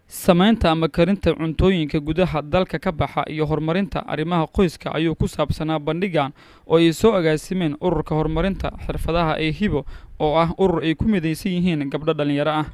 samaynta ama karinta cuntooyinka gudaha dalka ka baxa iyo horumarinta arrimaha qoyska ayuu ku saabsanaa bandhigan oo ay soo agaasimeen ururka horumarinta xirfadaha ee hibo oo ah urur ay ku midaysan yihiin gabdho dhallinyaro ah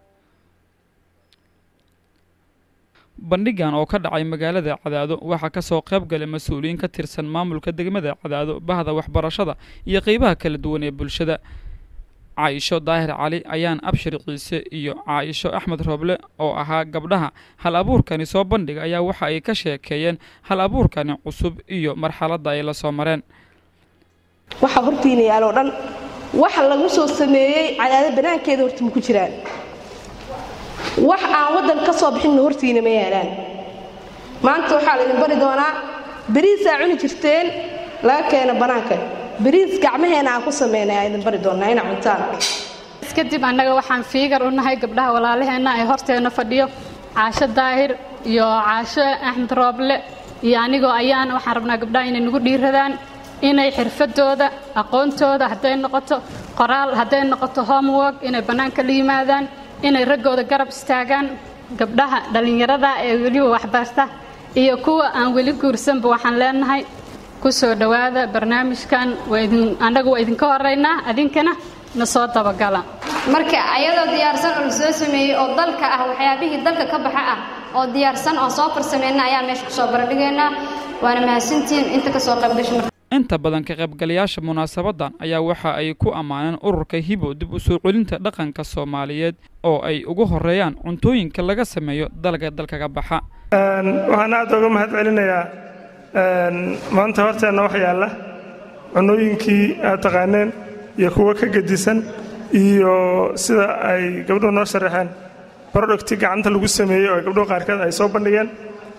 bandhigan oo ka dhacay magaalada cadaado waxaa ka soo qayb galay mas-uuliyiin ka tirsan maamulka degmada cadaado bahda waxbarashada iyo qeybaha kala duwan ee bulshada caaisho daahir cali ayaan abshir ciise iyo caaisho axmed rooble oo ahaa gabdhaha hal abuurkani soo bandhiga ayaa waxa ay ka sheekeeyeen hal abuurkani cusub iyo marxaladda ay la soo mareen waxa hortiina yaaloo dhan waxa lagu soo sameeyey cadaado banaankeeda horta ma ku jiraan wax aan waddan ka soo bixinna hortiina ma yaalaan maanta waxaa laydin bari doonaa beriisaa cuni jirteen laga keeno bannaanka beriis gacmaheena aan ku samaynay aa idin bari doonnaa inaa cuntaan kadib annaga waxaan fiigar u nahay gabdhaha walaalaheenna ee horteenna fadhiyo caasho daahir iyo caasho axmed rooble iyo anigoo ayaan waxaan rabnaa gabdhaha inay nagu dhiiradaan inay xirfadooda aqoontooda hadday noqoto qoraal hadday noqoto homework inay bannaanka la yimaadaan inay raggooda garab istaagaan gabdhaha dhallinyarada ee weliba waxbarta iyo kuwa aan weli guursanba waxaan leenahay ku soo dhowaada barnaamijkan annagu waa idinka horaynaa adinkana na soo dabagala marka ayadoo diyaarsan oo la soo sameeyey oo dalka ah waxyaabihii dalka ka baxa ah oo diyaarsan oo soo farsameyna ayaan meesha kusoo baradhigaynaa waana mahadsantihiin inta ka soo qaybgasha inta badan ka qaybgalayaasha munaasabaddan ayaa waxa ay ku ammaaneen ururka hibo dib u soo celinta dhaqanka soomaaliyeed oo ay ugu horeeyaan cuntooyinka laga sameeyo dalga dalkaga baxa waxaan aad uga mahad celinayaa maanta horteenna wax yaalla cunooyinkii aad taqaaneen iyo kuwo ka gedisan iyo sida ay gabdhuhu noo sharaxeen brodhogti gacanta lagu sameeyey oo gabdhuhu qaarkeed ay soo bandhigeen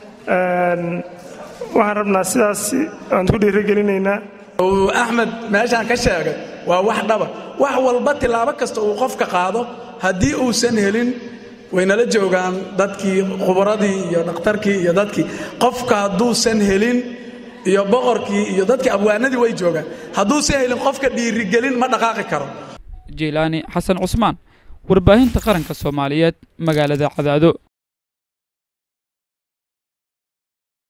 waxaan rabnaa sidaas aan ku dhiirigelinaynaa axmed meeshaan ka sheegay waa wax dhaba wax walba tilaabo kasta uu qofka qaado haddii uusan helin waynala joogaan dadkii khubaradii iyo dhakhtarkii iyo dadkii qofka hadduusan helin iyo boqorkii iyo dadkii abwaanadii way joogaan hadduusan helin qofka dhiirigelin ma dhaqaaqi karo jiilaani xasan cusmaan warbaahinta qaranka soomaaliyeed magaalada cadaado